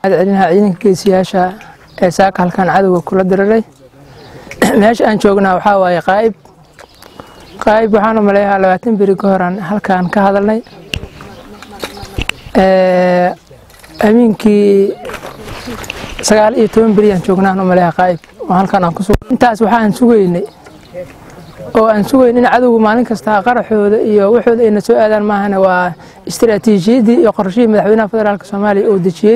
celinaha ciidanka geesiyaasha ee saaka halkan cadowga kula diriray meesha aan joognaa waxaa waaye qaa'ib qaa'ib waxaan u maleeyahaa labaatan beri ka horaan halkaan ka hadalnay amiinkii sagaal iyo toban beri aan joognaan u maleeyaha qaa'ib oo halkaan aan ku sug intaas waxaan sugaynay oo aan sugayn in cadowga maalin kasta qaraxooda iyo waxooda ayna soo aadaan maahane waa istiraatiijiyaddii iyo qorshihii madaxweynaha federaalk soomaaliya uu dejiyey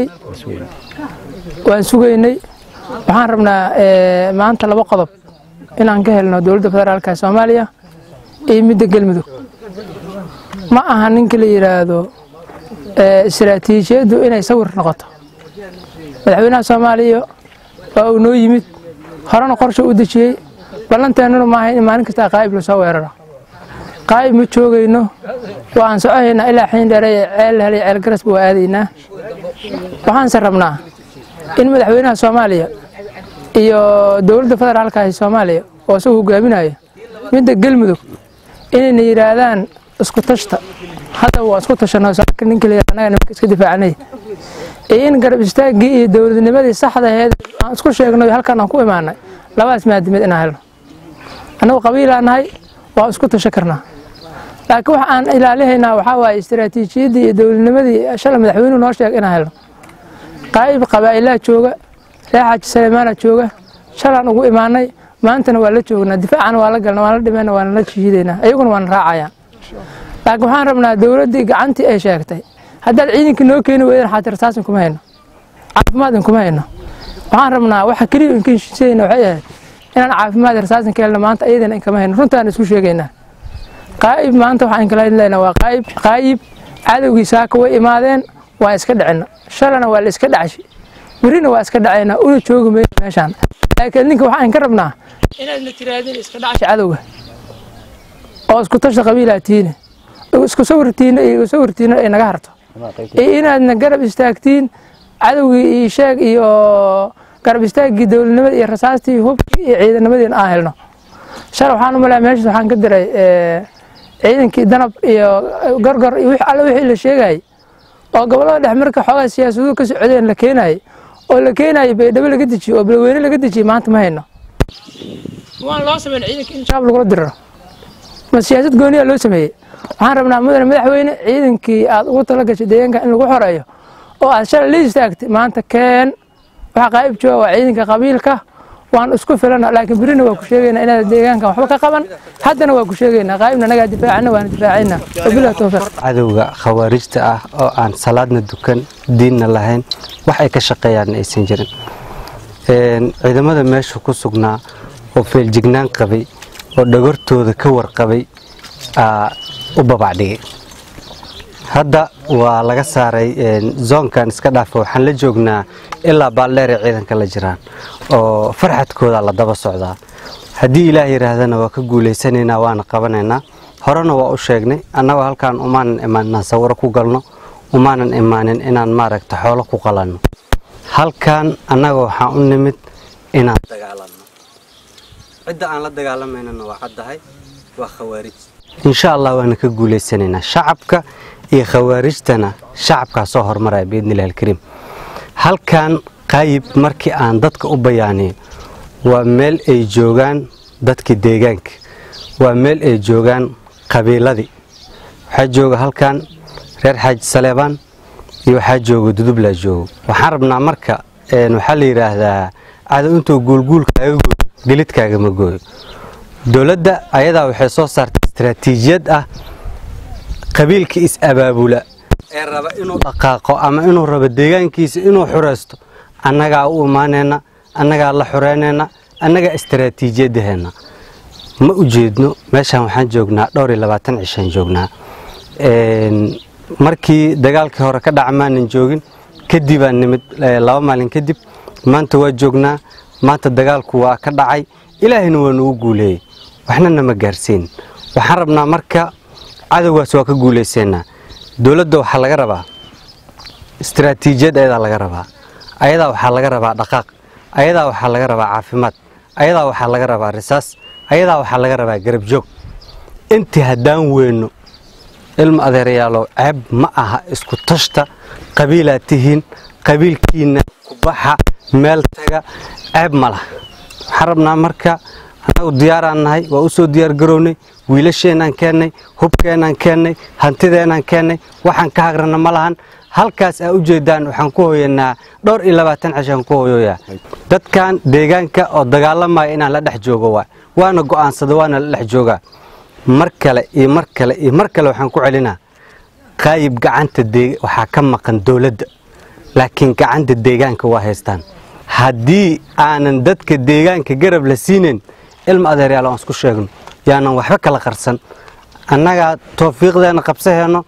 waan sugaynay waxaan rabnaa maanta laba qodob inaan ka helno dowladda federaalk soomaaliya iyo midda galmudug ma aha ninka la yidhaahdo istiraatiijiyaddu inay sawir noqoto madaxweynaha soomaaliya waa uu noo yimid horena qorsha u dejiyey ballanteennuna maaha in maalin kasta qaa'ib lasoo weeraro qaa'ib ma joogayno waa aan socohaynaa ilaa xiin dheere ceel hel ceel garasba waa aadaynaa waxaanse rabnaa in madaxweynaha soomaaliya iyo dowladda federaalka ee soomaaliya oo isagu hogaaminaya midda galmudug inayna yidhaahdaan isku tashta hadda waa isku tashanoo saaka ninka la annaga nimanka iska difaacanay iyo in garab istaaggii iyo dowladnimadii saxda aheed aan isku sheegno halkan aan ku imaanay labadaas maadimid inaan helno annagu qabiilaa nahay waa isku tasho karnaa laakiin waxa aan ilaalihaynaa waxaa waaye istiraatiijiyaddii iyo dowladnimadii shalay madaxweynuhu noo sheeg inaan helno qaa'ib qabaa'ilaa jooga reer xaaji saleymaana jooga shalaan ugu imaanay maantana waa la joognaa difaacana waa la galna waan la dhimeyna waana la jihiidaynaa iyaguna waana raacayaan laakiin waxaan rabnaa dowladdii gacantii ay sheegtay haddaad ciidanka noo keeni weydaan xaati rasaasin kuma hayno caafimaad inkuma hayno waxaan rabnaa waxa keliya inkinshisayna waxay ahayd inaan caafimaad rasaasin ka helno maanta iyadana inkama hayno runtaan isku sheegaynaa qaa'ib maanta waxaan kala hadlaynaa waa qaa'ib qaa'ib cadowgii saaka way imaadeen waa iska dhicina shalana waa la iska dhacshay berina waa iska dhacaynaa una joogi mayno meeshaan laakiin ninka waxaan ka rabnaa inaadna tiraadin iska dhacsha cadowga oo isku tasha qabiilaa tiine isku sawirtiina iyo sawirtiina ay naga harto iyo inaadna garab istaagtiin cadowgii iyo sheeg iyo garab istaaggii dowladnimada iyo rasaastii hubkii iyo ciidamadiina aan helno shal waxaan u malaya meeshaas waxaan ka diray ciidankii danab iyo gorgor iyo alle wixii la sheegayay oo gobollada dhex marka xoogaa siyaasaduhu ka socdeen la keenayay oo la keenayay baydhabo laga dejiyo oo balweyne laga dejiyey maanta ma hayno waan loo sameyn ciidanka in shaab lagula diriro ma siyaasad gooniyaa loo sameeyey waxaan rabnaa mudane madaxweyne ciidankii aad ugu tala gashay deegaanka in lagu xoreeyo oo aad shalay la istaagtay maanta keen waxa qaa'ib jooga waa ciidanka qabiilka waan isku filana laakiin berina waa ku sheegaynaa inaad deegaankan waxba ka qaban haddana waa ku sheegaynaa qaa'ibna anagaa difaacana waana difaacaynaa wabilah towfiiq cadowga khawaarijta ah oo aan salaadna dukan diinna lahayn wax ay ka shaqeeyaan aysan jirin ciidamada meesha ku sugnaa oo feeljignaan qabay oo dhagortooda ka warqabay u babacdhigay hadda waa laga saaray zoonkan iska dhaafa waxaan la joognaa ilaa baaldheeray ciidanka la jiraan oo farxadkooda la daba socdaa haddii ilaah yidhaahdana waa ka guulaysanaynaa waana qabanaynaa horena waa u sheegnay annagoo halkaan umaanan imaanin inaan sawiro ku galno umaanan imaanin inaan maaragta xoolo ku qalanno halkaan annaga waxaan u nimid inaan dagaalanno cidda aan la dagaalamaynana waa caddahay waa khawaarij insha allah waana ka guulaysanaynaa shacabka iyo khawaarijtana shacabkaa soo hormaraya biidnillahi alkariim halkan qaayib markii aan dadka u bayaaniyo waa meel ay joogaan dadkii deegaanka waa meel ay joogaan qabiiladii waxaa jooga halkan reer xaaji saleebaan iyo waxaa jooga dudublaa joogo waxaan rabnaa marka waxaa la yidhaahdaa cadow intuu guulguulkaaga gooyo gelidkaagama gooyo dowladda ayadaa waxay soo saartay istaraatiijiyad ah qabiilka is-abaabula ee raba inuu dhaqaaqo ama inuu rabo deegaankiisa inuu xuraysto annagaa u imaanayna annagaa la xureynayna annagaa istaraatiijiyadaheenna ma u jeedno meeshaan waxaan joognaa dhowr iyo labaatan cishaan joognaa markii dagaalkii hore ka dhaca maanan joogin kadibaan nimid laba maalin kadib maanta waa joognaa maanta dagaalku waa ka dhacay ilaahayna waa nugu guuleeyey waxna nama gaarsiin waxaan rabnaa marka cadowgaas waa ka guulayseynaa dowladda waxaa laga rabaa istaraatiijiyad ayadaa laga rabaa ayadaa waxaa laga rabaa dhaqaaq ayadaa waxaa laga rabaa caafimaad ayadaa waxaa laga rabaa risaas ayadaa waxaa laga rabaa garab joog intii haddaan weyno ilma adeerayaalow ceeb ma aha isku tashta qabiilaad tihiin qabiilkiina kubaxa meel taga ceeb ma lah waxaan rabnaa marka annagu diyaaraan nahay waa u soo diyaargarownay wiilasheenaan keennay hubkeenaan keennay hantideenaan keennay waxaan ka hagrana ma lahan halkaas aa u jeedaan waxaan ku hoyanaa dhowr iyo labaatan cishaan ku hoyoyaa dadkan deegaanka oo dagaalamaya inaan la dhex joogo waa waana go'aansada waana la dhex joogaa mar kale iyo mar kale iyo mar kale waxaan ku celinaa qaayib gacanta waxaa ka maqan dowladda laakiin gacanta deegaanka waa haystaan haddii aanan dadka deegaanka garab la siinayn ilma adeeryaal aan isku sheegno yaanan waxba kala qarsan annagaa toofiiqdeena qabsaheenno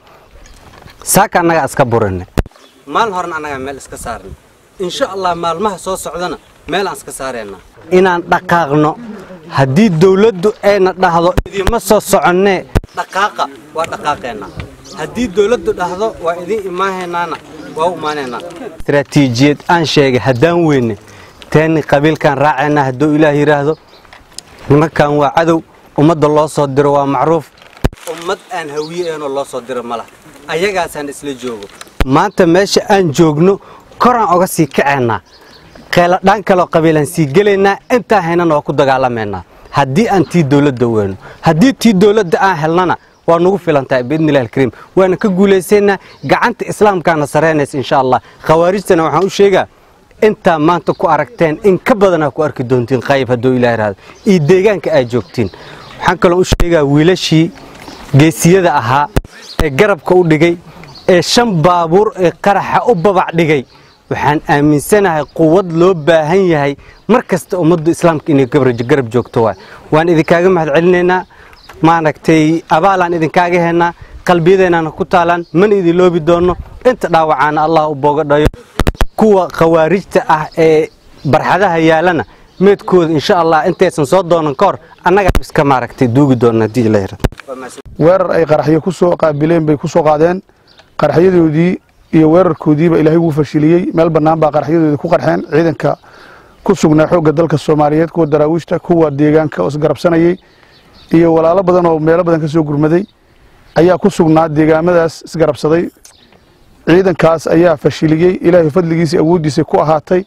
saaka annagaa iska burinay maalin horena annagaa meel iska saarnay insha allah maalmaha soo socdana meel aan iska saaraynaa inaan dhaqaaqno haddii dowladdu ayna dhahdo idima soo soconnee dhaqaaqa waa dhaqaaqeennaa haddii dowladdu dhahdo waa idiin imaahaynaana waa u imaanaynaa istaraatiijiyad aan sheegay haddaan weyne teeni qabiilkaan raacaynaa hadduu ilaah yidhaahdo nimankan waa cadow ummadda loo soo diro waa macruuf ummad aan hawiye eenoo loo soo diro ma laha ayagaasaan isla joogo maanta meesha aan joogno koraan oga sii kacaynaa qeeladhaan kaloo qabiilaan sii gelaynaa intaan haynana waa ku dagaalamaynaa haddii aan tii dowladda weyno haddii tii dowladda aan helnana waa nugu filantahay biidnillahi alkariim waana ka guulaysaynaa gacanta islaamkaana saraynaysa insha allah khawaarijtana waxaan u sheegaa intaa maanta ku aragteen in ka badanaa ku arki doontiin qayb hadduu ilaah ihahdo iyo deegaanka aad joogtiin waxaan kaloo u sheegaa wiilashii geesiyada ahaa ee garabka u dhigay ee shan baabuur ee qaraxa u babac dhigay waxaan aaminsanahay quwad loo baahan yahay mar kasta ummaddu islaamka inay garab joogto waay waan idinkaaga mahad celinaynaa maaragtay abaalaan idinkaaga hennaa qalbiyadeennaana ku taalaan mana idin loobi doonno inta dhaawacaana allah u booga dhayo kuwa khawaarijta ah ee barxadaha yaalana meedkooda insha allah intaysan soo doonan ka hor annagaa iska maaragtay duugi doona haddii la yirahdo weerar ay qaraxyo ku soo qaabileen bay ku soo qaadeen qaraxyadoodii iyo weerarkoodiiba ilaahay wuu fashiliyey meel bannaan baa qaraxyadoodii ku qarxeen ciidanka ku sugnaa xoogga dalka soomaaliyeed kuwa daraawiishta kuwa deegaanka oo isgarabsanayey iyo walaalo badan oo meelo badan ka soo gurmaday ayaa ku sugnaa deegaamadaas isgarabsaday ciidankaas ayaa fashiliyey ilaahay fadligiisa awooddiisa ku ahaatay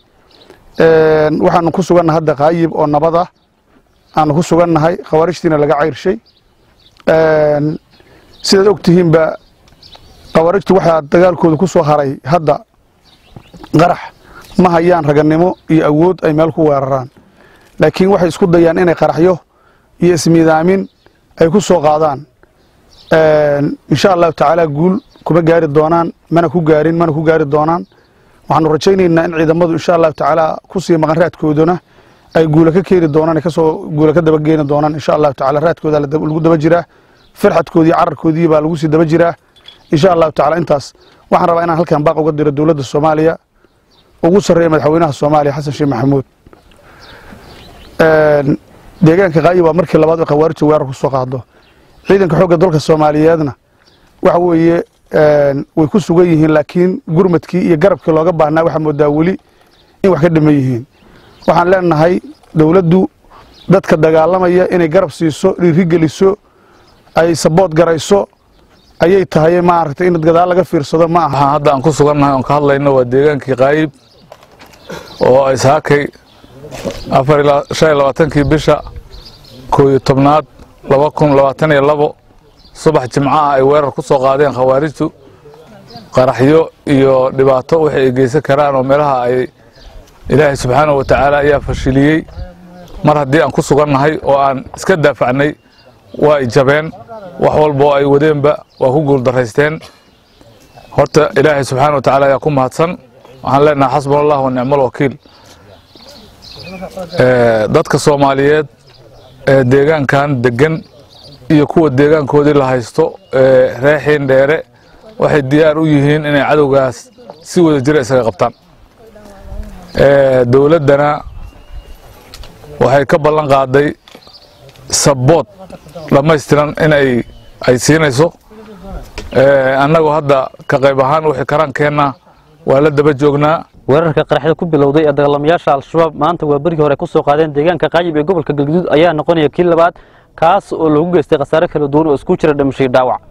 waxaanu ku sugannahay hadda qaayib oo nabad ah aanu ku sugannahay khawaarijtiina laga cayrshay sidaad og tihiinba khawaarijtu waxaa dagaalkooda ku soo haray hadda qarax ma hayaan raganimo iyo awood ay meel ku weeraraan laakiin waxay isku dayaan inay qaraxyo iyo ismiidaamin ay ku soo qaadaan insha allahu tacaala guul kuma gaari doonaan mana ku gaarin mana ku gaari doonaan waxaanu rajaynaynaa in ciidamadu insha allahu tacaala ku sii maqan raadkoodana ay guula ka keeni doonaan kasoo guula ka dabageeni doonaan insha allahu tacaala raadkooda lagu daba jiraa farxadkoodii cararkoodii baa lagu sii daba jiraa insha allahu tacaala intaas waxaan rabaa inaan halkan baaq uga diro dowladda soomaaliya ugu sarreeya madaxweynaha soomaaliya xasan sheekh maxamuud deegaanka qaayib waa markii labaad oo khawaarijta weerar ku soo qaado ciidanka xoogga dalka soomaaliyeedna waxa weeye way ku sugan yihiin laakiin gurmadkii iyo garabkii looga baahnaa waxaa moodaa weli in wax ka dhiman yihiin waxaan leenahay dowladdu dadka dagaalamaya inay garab siiso dhiirigeliso ay sabood garayso ayay tahay maaragtay in gadaal laga fiirsado ma aha waxaan hadda aan ku sugannahay oon ka hadlayno waa deegaankii qaayib oo ay saakay afar ilaa shan iyo labaatankii bisha koo iyo tobnaad laba kun labaatan iyo labo subax jimcaha ay weerar ku soo qaadeen khawaarijtu qaraxyo iyo dhibaato waxay ay geysan karaan oo meelaha ay ilaahay subxaanahu wa tacaala ayaa fashiliyey mar haddii aan ku sugannahay oo aan iska daafacnay waa ay jabeen wax walba oo ay wadeenba waa ku guuldaraysteen horta ilaahay subxaana wa tacaala ayaa ku mahadsan waxaan leenahay xasbuna allah wa nicmo alwakiil dadka soomaaliyeed ee deegaankan degan iyo kuwa deegaankoodii la haysto ee reexiin dheere waxay diyaar u yihiin inay cadowgaas si wada jira isaga qabtaan dowladdana waxay ka ballan qaaday sabood dhammaystiran in ay ay siinayso annagoo hadda ka qayb ahaan wixii karaankeenna waa la daba joognaa weerarka qaraxda ku bilowday ee dagaalamayaasha al-shabaab maanta waa berigii hore ku soo qaadeen deegaanka qaayib ee gobolka galguduud ayaa noqonaya kii labaad kaas oo lagu geystay khasaare kala duwan oo isku jira dhimashay dhaawac